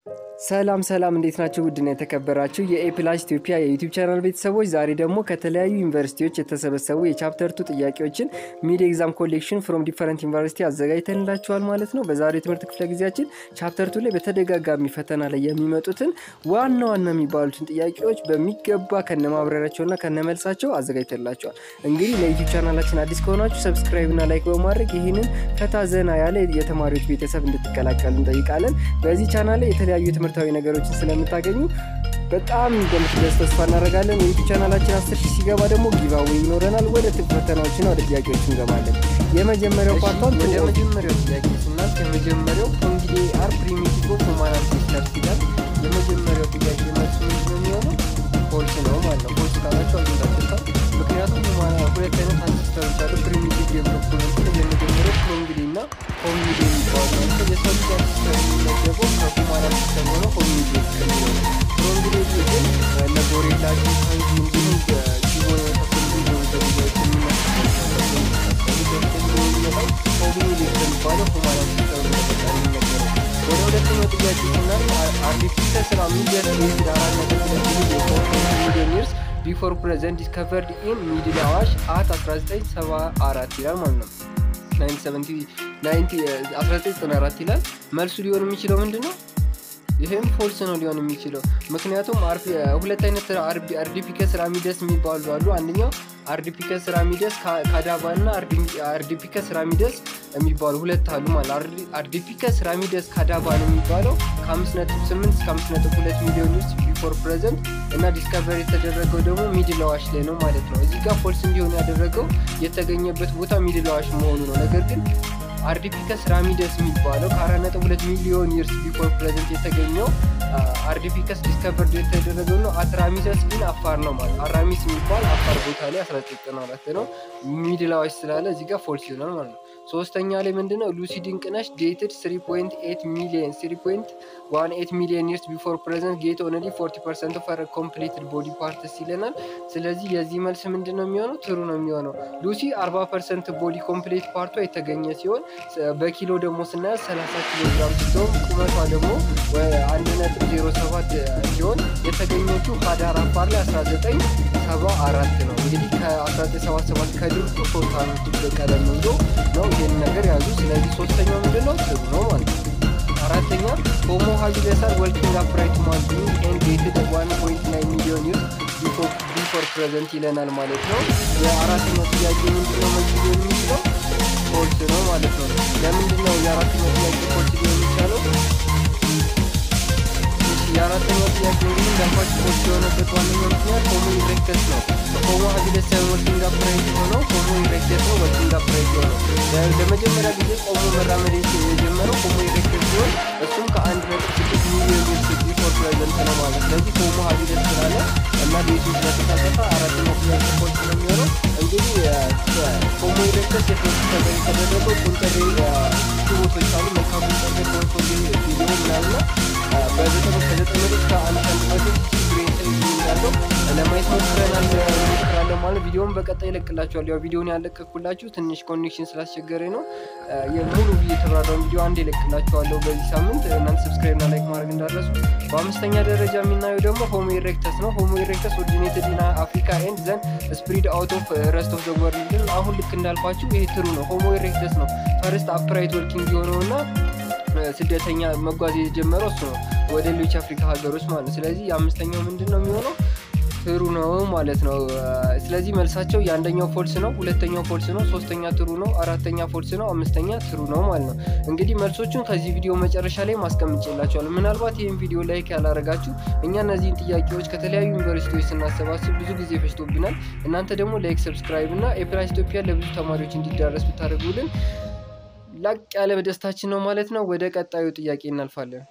ሰላም ሰላም እንዴት ናቸው? ውድና የተከበራችሁ የኤፕላስ ኢትዮጵያ የዩቲዩብ ቻናል ቤተሰቦች ዛሬ ደግሞ ከተለያዩ ዩኒቨርሲቲዎች የተሰበሰቡ የቻፕተር ቱ ጥያቄዎችን ሚድ ኤግዛም ኮሌክሽን ፍሮም ዲፈረንት ዩኒቨርሲቲ አዘጋጅተንላችኋል ማለት ነው። በዛሬው የትምህርት ክፍለ ጊዜያችን ቻፕተር ቱ ላይ በተደጋጋሚ ፈተና ላይ የሚመጡትን ዋና ዋና የሚባሉትን ጥያቄዎች በሚገባ ከነማብራሪያቸውና ከነመልሳቸው አዘጋጅተንላችኋል። እንግዲህ ለዩቲዩብ ቻናላችን አዲስ ከሆናችሁ ሰብስክራይብ እና ላይክ በማድረግ ይህንን ፈታ ዘና ያለ የተማሪዎች ቤተሰብ እንድትቀላቀሉ እንጠይቃለን። በዚህ ቻናል ላይ የተለያዩ ትምህርታዊ ነገሮችን ስለምታገኙ በጣም እንደምትደስ ተስፋ እናደርጋለን። የዩቱብ ቻናላችን አስር ሺህ ሲገባ ደግሞ ጊቫዌ ይኖረናል። ወደ ፈተናዎችና ወደ ጥያቄዎች እንገባለን። የመጀመሪያው ፓርቷን ወደ መጀመሪያው ጥያቄ ስናልፍ የመጀመሪያው ኮንጊዴ አር ፕሪሚቲቭ ኦፍ ሁማን አንሴስተርስ ይላል። የመጀመሪያው ጥያቄ መልሱ ምንድነው የሚሆነው? ፎልስ ነው ማለት ነው። ፎልስ ካላቸው አግኝታችሁታል። ምክንያቱም ሁማን ሁለት አይነት አንሴስተሮች አሉ። ፕሪሚቲቭ ዴቨሎፕመንት የመጀመሪያው ኮንጊዴ እና ሆሚኒዴ የሚባሉ ናቸው። የሰው ልጅ አንሴስተር የሚመደበው ከሁማን አንሴስተር ሆነ ሆሚኒዴ ከሚለው ነው። ሆሚኒዴ ግን ለጎሬላ ቺምፓንዚ እንዲሁም ጊቦን የመሳሰሉ ዝርያዎች የሚመጣው ሆሚኒዴ ከሚባለው ሁማን አንሴስተር በተቃራኒ የሚነገረው። ወደ ሁለተኛው ጥያቄ ስናል አርቲፊሻል ስራ ሚሊየን ሬዝድ አራት ነጥብ ሁለት ሚሊዮን ይርስ ቢፎር ፕሬዘንት ዲስከቨርድ ኢን ሚድል አዋሽ አት 1974 ይላል ማለት ነው። 1994 ይላል። መልሱ ሊሆን የሚችለው ምንድን ነው? ይህም ፎልስ ነው ሊሆን የሚችለው ምክንያቱም ሁለት አይነት አርዲፒከስ ራሚደስ የሚባሉ አሉ። አንደኛው አርዲፒከስ ራሚደስ ካዳባ እና አርዲፒከስ ራሚደስ የሚባሉ ሁለት አሉ ማለት አርዲፒከስ ራሚደስ ካዳባ ነው የሚባለው ከ5.8 እስከ 5.2 ሚሊዮን ውስጥ ቢፎር ፕሬዘንት እና ዲስከቨር የተደረገው ደግሞ ሚድል አዋሽ ላይ ነው ማለት ነው። እዚህ ጋር ፎልስ እንዲሆን ያደረገው የተገኘበት ቦታ ሚድል አዋሽ መሆኑ ነው። ነገር ግን አርዲፒከስ ራሚደስ የሚባለው ከ4.2 ሚሊዮን ይርስ ቢፎር ፕሬዘንት የተገኘው አርዲፒከስ ዲስከቨርድ የተደረገው ነው። አትራሚሰስ ግን አፋር ነው ማለት አራሚስ የሚባል አፋር ቦታ ላይ 1994 ነው። ሚድል አዋሽ ስላለ እዚህ ጋር ፎልስ ይሆናል ማለት ነው። ሶስተኛ ላይ ምንድነው ሉሲ ድንቅነሽ ዴትድ 3.8 ሚሊዮን 3.18 ሚሊዮን ይርስ ቢፎር ፕሬዘንት ጌት ኦንሊ 40 ፐርሰንት ኦፍ ኮምፕሊትድ ቦዲ ፓርትስ ይለናል። ስለዚህ የዚህ መልስ ምንድን ነው የሚሆነው? ትሩ ነው የሚሆነው። ሉሲ 40 ፐርሰንት ቦዲ ኮምፕሊት ፓርቷ የተገኘ ሲሆን በኪሎ ደግሞ ስናያት 30 ኪሎ ግራም ስትሆን ቁመቷ ደግሞ 1.07 ሲሆን የተገኘችው ሀዳር አፋር ላይ 1974 ነው። እንግዲህ ከ1977 ከድርቁ ሶስት አመት ቀደም ብሎ ነው ይህን ነገር ያዙ። ስለዚህ ሶስተኛው ምንድን ነው? ትሩ ነው ማለት ነው። አራተኛ ሆሞ ሃቢለሳር ወርኪንግ አፕራይት ማን ቢንግ ኤንድ ዴትድ 1.9 ሚሊዮን ይርስ ቢፎር ፕሬዘንት ይለናል ማለት ነው። የአራተኛው ጥያቄ ምንድነው መልስ ሊሆን የሚችለው ፎልስ ነው ማለት ነው። ለምንድን ነው የአራተኛው ጥያቄ ፎልስ ሊሆን የሚቻለው? የአራተኛው ጥያቄ እንግዲህ እንዳልኳችሁ ፎልስ የሆነበት ዋነኛው ምክንያት ሆሞ ኢሬክተስ ነው። ሆሞ ሃቢለስ ሳይሆን ወርኪንግ አፕራይት የሆነው ሆሞ ኢሬክተስ ነው። ወርኪንግ አፕራይት የሆነው ለመጀመሪያ ጊዜ ቆሞ መራመድ የጀመረው ሆሞ ኢሬክተስ ሲሆን እሱም ከአንድ ነጥብ ስድስት ሚሊዮን ይርስ ቢፎር ፕሬዘንት ነው ማለት ስለዚህ ሆሞ ሃቢለስ ስላለ እና ቤቱ ስለተሳተፈ አራተኛው ጥያቄ ፎልስ ነው የሚሆነው። እንግዲህ ሆሞ ኢሬክተስ የተወሰነ የተደረገው ቁንጠሬ ቦቶች አሉ መልካ ቁንጠሬ ፎቶ ቪዲዮ ምናምና በዘጠኝ ከዘጠኝ መቶ እስከ አንድ አንድ መቶ ብሬን እንዳለው ለማየት ሞክረናል ሞክራለሁ ማለት ቪዲዮውን በቀጣይ ይለቅላችኋል። ያው ቪዲዮውን ያለቀኩላችሁ ትንሽ ኮኔክሽን ስላስቸገረኝ ነው። የሙሉ የተብራራውን ቪዲዮ አንድ ይለቅላችኋለሁ በዚህ ሳምንት። እናንተ ሰብስክራይብ እና ላይክ ማድረግ እንዳረሱ። በአምስተኛ ደረጃ የምናየው ደግሞ ሆሞ ኢሬክተስ ነው። ሆሞ ኢሬክተስ ኦሪጂኔትድ ኢን አፍሪካ ኤንድ ዘን ስፕሪድ አውት ኦፍ ረስት ኦፍ ዘ ወርልድ። አሁን ልክ እንዳልኳችሁ ይሄ ትሩ ነው። ሆሞ ኢሬክተስ ነው ፈርስት አፕራይት ወርኪንግ የሆነው እና ስደተኛ መጓዝ የጀመረው እሱ ነው ወደ ሌሎች አፍሪካ ሀገሮች ማለት ነው። ስለዚህ የአምስተኛው ምንድን ነው የሚሆነው? ትሩ ነው ማለት ነው። ስለዚህ መልሳቸው የአንደኛው ፎልስ ነው፣ ሁለተኛው ፎልስ ነው፣ ሶስተኛ ትሩ ነው፣ አራተኛ ፎልስ ነው፣ አምስተኛ ትሩ ነው ማለት ነው። እንግዲህ መልሶቹን ከዚህ ቪዲዮ መጨረሻ ላይ ማስቀምጬላቸዋለሁ። ምናልባት ይህን ቪዲዮ ላይክ ያላረጋችሁ እኛ እነዚህን ጥያቄዎች ከተለያዩ ዩኒቨርሲቲዎች ስናሰባስብ ብዙ ጊዜ ፈጅቶብናል። እናንተ ደግሞ ላይክ፣ ሰብስክራይብ እና ኤፕላስ ኢትዮጵያ ለብዙ ተማሪዎች እንዲዳረስ ብታደርጉልን ላቅ ያለ በደስታችን ነው ማለት ነው። ወደ ቀጣዩ ጥያቄ እናልፋለን።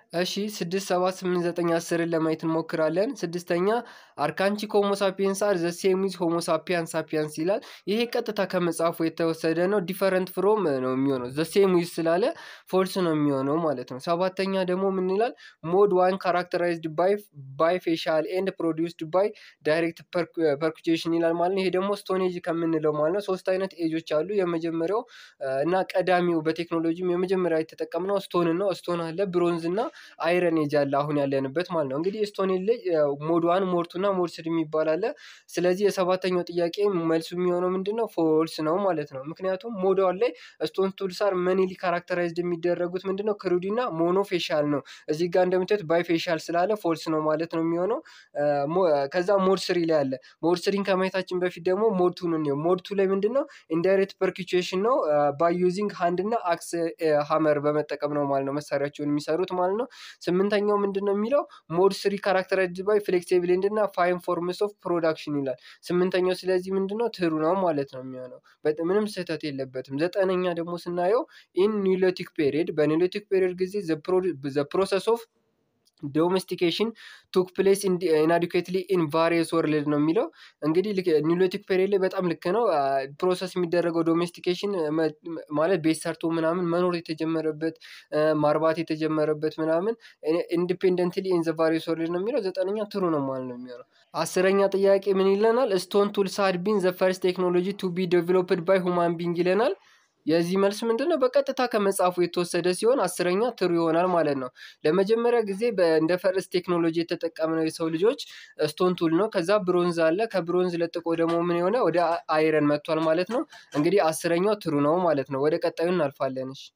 እሺ ስድስት ሰባት ስምንት ዘጠኝ አስርን ለማየት እንሞክራለን። ስድስተኛ አርካንቺክ ሆሞ ሳፒየንስ አር ዘ ሴም ዊዝ ሆሞ ሳፒያንስ ሳፒያንስ ይላል። ይሄ ቀጥታ ከመጽሐፉ የተወሰደ ነው። ዲፈረንት ፍሮም ነው የሚሆነው። ዘ ሴም ዊዝ ስላለ ፎልስ ነው የሚሆነው ማለት ነው። ሰባተኛ ደግሞ ምን ይላል? ሞድ ዋን ካራክተራይዝድ ባይ ባይ ፌሻል ኤንድ ፕሮዲውስድ ባይ ዳይሬክት ፐርኩቼሽን ይላል ማለት ነው። ይሄ ደግሞ ስቶን ኤጅ ከምንለው ማለት ነው። ሶስት አይነት ኤጆች አሉ። የመጀመሪያው እና ቀዳሚው በቴክኖሎጂም የመጀመሪያ የተጠቀምነው ስቶን ነው። ስቶን አለ፣ ብሮንዝ እና አይረን ኤጅ አለ አሁን ያለንበት ማለት ነው። እንግዲህ ስቶን ኤጅ ላይ ሞድ ዋን ሞድ ቱ እና ሞድ ስሪ የሚባል አለ። ስለዚህ የሰባተኛው ጥያቄ መልሱ የሚሆነው ምንድን ነው? ፎልስ ነው ማለት ነው። ምክንያቱም ሞድ ዋን ላይ ስቶን ቱልስ አር መኒሊ ካራክተራይዝድ የሚደረጉት ምንድን ነው? ክሩዲ እና ሞኖ ፌሻል ነው። እዚህ ጋር እንደምታዩት ባይ ፌሻል ስላለ ፎልስ ነው ማለት ነው የሚሆነው። ከዛ ሞድ ስሪ ላይ አለ። ሞድ ስሪን ከማየታችን በፊት ደግሞ ሞድ ቱን እንየው። ሞድ ቱ ላይ ምንድን ነው? ኢንዳይሬክት ፐርኪቹዌሽን ነው። ባይ ዩዚንግ ሃንድ እና አክስ ሀመር በመጠቀም ነው ማለት ነው መሳሪያቸውን የሚሰሩት ማለት ነው። ስምንተኛው ምንድን ነው የሚለው ሞድ ስሪ ካራክተራይዝድ ባይ ፍሌክሲብል ኤንድ እና ፋይን ፎርምስ ኦፍ ፕሮዳክሽን ይላል። ስምንተኛው ስለዚህ ምንድን ነው ትሩ ነው ማለት ነው የሚሆነው። ምንም ስህተት የለበትም። ዘጠነኛ ደግሞ ስናየው ኢን ኒሎቲክ ፔሪድ በኒሎቲክ ፔሪድ ጊዜ ዘ ፕሮሰስ ኦፍ ዶሜስቲኬሽን ቱክ ፕሌስ ኢንአዲኩዌትሊ ኢን ቫሪየስ ወርልድ ነው የሚለው። እንግዲህ ኒሎቲክ ፔሪድ ላይ በጣም ልክ ነው። ፕሮሰስ የሚደረገው ዶሜስቲኬሽን ማለት ቤት ሰርቶ ምናምን መኖር የተጀመረበት ማርባት የተጀመረበት ምናምን ኢንዲፔንደንትሊ ኢን ዘ ቫሪየስ ወርልድ ነው የሚለው። ዘጠነኛ ትሩ ነው ማለት ነው የሚሆነው። አስረኛ ጥያቄ ምን ይለናል? ስቶን ቱልስ ሃድ ቢን ዘ ፈርስት ቴክኖሎጂ ቱ ቢ ዴቨሎፕድ ባይ ሁማን ቢንግ ይለናል። የዚህ መልስ ምንድን ነው? በቀጥታ ከመጽሐፉ የተወሰደ ሲሆን አስረኛ ትሩ ይሆናል ማለት ነው። ለመጀመሪያ ጊዜ እንደ ፈርስት ቴክኖሎጂ የተጠቀምነው የሰው ልጆች ስቶን ቱል ነው። ከዛ ብሮንዝ አለ። ከብሮንዝ ለጥቆ ደግሞ ምን የሆነ ወደ አይረን መጥቷል ማለት ነው። እንግዲህ አስረኛው ትሩ ነው ማለት ነው። ወደ ቀጣዩ እናልፋለን። እሺ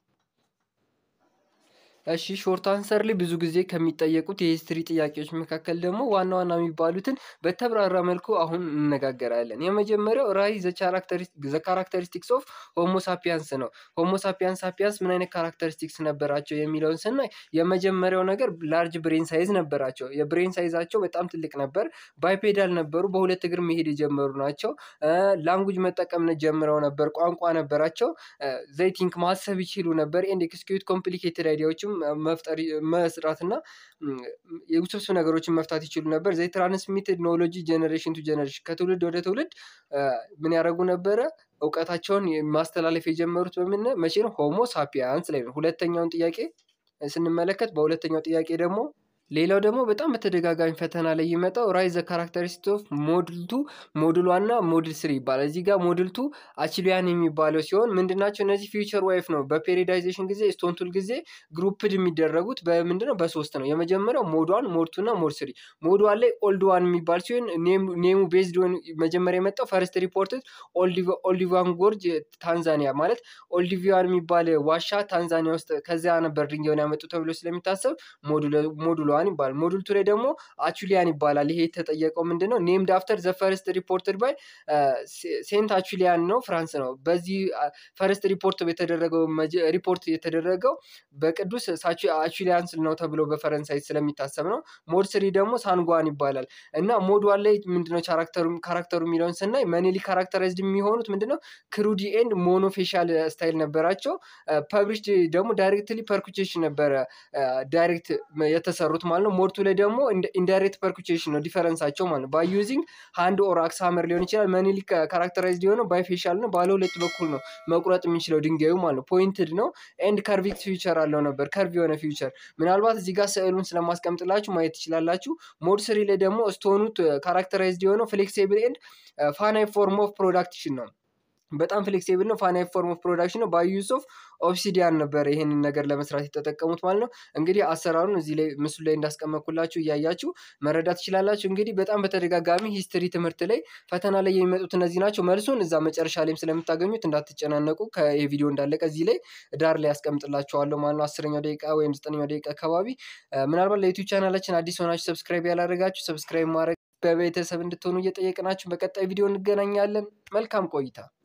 እሺ ሾርት አንሰር ላይ ብዙ ጊዜ ከሚጠየቁት የሂስትሪ ጥያቄዎች መካከል ደግሞ ዋና ዋና የሚባሉትን በተብራራ መልኩ አሁን እንነጋገራለን። የመጀመሪያው ራይ ዘ ካራክተሪስቲክስ ኦፍ ሆሞ ሳፒያንስ ነው። ሆሞ ሳፒያንስ ሳፒያንስ ምን አይነት ካራክተሪስቲክስ ነበራቸው የሚለውን ስናይ የመጀመሪያው ነገር ላርጅ ብሬን ሳይዝ ነበራቸው። የብሬን ሳይዛቸው በጣም ትልቅ ነበር። ባይፔዳል ነበሩ። በሁለት እግር መሄድ የጀመሩ ናቸው። ላንጉጅ መጠቀም ጀምረው ነበር። ቋንቋ ነበራቸው። ዘይቲንክ ማሰብ ይችሉ ነበር። ኤንድ ኤክስኪዩት ኮምፕሊኬትድ አይዲያዎችም መፍጠር መስራት እና የውስብስብ ነገሮችን መፍታት ይችሉ ነበር። ዘይ ትራንስሚትድ ኖሎጂ ጀኔሬሽን ቱ ጀኔሬሽን ከትውልድ ወደ ትውልድ ምን ያደረጉ ነበረ? እውቀታቸውን ማስተላለፍ የጀመሩት በምን መቼ ነው? ሆሞ ሳፒያንስ ላይ ነው። ሁለተኛውን ጥያቄ ስንመለከት በሁለተኛው ጥያቄ ደግሞ ሌላው ደግሞ በጣም በተደጋጋሚ ፈተና ላይ ይመጣው ራይዝ ዘ ካራክተሪስቲክስ ኦፍ ሞድል ቱ ሞድል ዋን እና ሞድል ስሪ ይባላል። እዚህ ጋር ሞድል ቱ አችሊያን የሚባለው ሲሆን ምንድናቸው እነዚህ ፊውቸር ዋይፍ ነው። በፔሪዳይዜሽን ጊዜ ስቶንቱል ጊዜ ግሩፕድ የሚደረጉት በምንድን ነው? በሶስት ነው። የመጀመሪያው ሞድ ዋን፣ ሞድ ቱ እና ሞድ ስሪ። ሞድ ዋን ላይ ኦልድ ዋን የሚባል ሲሆን ኔሙ ቤዝድ ሆን መጀመሪያ የመጣው ፈርስት ሪፖርትድ ኦልዲቫን ጎርጅ ታንዛኒያ ማለት ኦልዲቪያን የሚባል ዋሻ ታንዛኒያ ውስጥ ከዚያ ነበር ድንጋዩን ያመጡ ተብሎ ስለሚታሰብ ሞዱል ዋን ይባላል። ሞዱል ቱ ላይ ደግሞ አቹሊያን ይባላል። ይሄ የተጠየቀው ምንድን ነው? ኔምድ አፍተር ዘ ፈርስት ሪፖርትድ ባይ ሴንት አቹሊያን ነው፣ ፍራንስ ነው። በዚህ ፈርስት ሪፖርት የተደረገው ሪፖርት የተደረገው በቅዱስ አቹሊያን ነው ተብሎ በፈረንሳይ ስለሚታሰብ ነው። ሞድ ስሪ ደግሞ ሳንጓን ይባላል እና ሞድ ዋን ላይ ምንድነው ካራክተሩ የሚለውን ስናይ መኔሊ ካራክተራይዝድ የሚሆኑት ምንድነው ክሩዲ ኤንድ ሞኖፌሻል ስታይል ነበራቸው። ፐብሊሽድ ደግሞ ዳይሬክትሊ ፐርኩቼሽን ነበረ ዳይሬክት የተሰሩት ማለት ነው። ሞድቱ ላይ ደግሞ ኢንዳይሬክት ፐርኩቼሽን ነው ዲፈረንሳቸው ማለት ነው። ባይ ዩዚንግ ሃንድ ኦር አክስ ሀመር ሊሆን ይችላል። መኒሊ ካራክተራይዝድ የሆነው ባይ ፌሻል ነው። ባለ ሁለት በኩል ነው መቁረጥ የሚችለው ድንጋዩ ማለት ነው። ፖይንትድ ነው ኤንድ ከርቪክ ፊውቸር አለው ነበር ከርቭ የሆነ ፊውቸር። ምናልባት እዚህ ጋር ስዕሉን ስለማስቀምጥላችሁ ማየት ትችላላችሁ። ሞድ ስሪ ላይ ደግሞ ስቶኑት ካራክተራይዝድ የሆነው ፍሌክሲብል ኤንድ ፋናይ ፎርም ኦፍ ፕሮዳክሽን ነው። በጣም ፍሌክሲብል ነው። ፋናይ ፎርም ኦፍ ፕሮዳክሽን ነው። ባዩስ ኦፍ ኦብሲዲያን ነበር ይሄንን ነገር ለመስራት የተጠቀሙት ማለት ነው። እንግዲህ አሰራሩን እዚህ ላይ ምስሉ ላይ እንዳስቀመጥኩላችሁ እያያችሁ መረዳት ትችላላችሁ። እንግዲህ በጣም በተደጋጋሚ ሂስትሪ ትምህርት ላይ ፈተና ላይ የሚመጡት እነዚህ ናቸው። መልሱን እዛ መጨረሻ ላይም ስለምታገኙት እንዳትጨናነቁ። ከቪዲዮ እንዳለቀ እዚህ ላይ ዳር ላይ ያስቀምጥላችኋለሁ ማለት ነው። አስረኛው ደቂቃ ወይም ዘጠነኛው ደቂቃ አካባቢ ምናልባት ለዩቲዩብ ቻናላችን አዲስ ሆናችሁ ሰብስክራይብ ያላደረጋችሁ ሰብስክራይብ ማድረግ በቤተሰብ እንድትሆኑ እየጠየቅናችሁ በቀጣይ ቪዲዮ እንገናኛለን። መልካም ቆይታ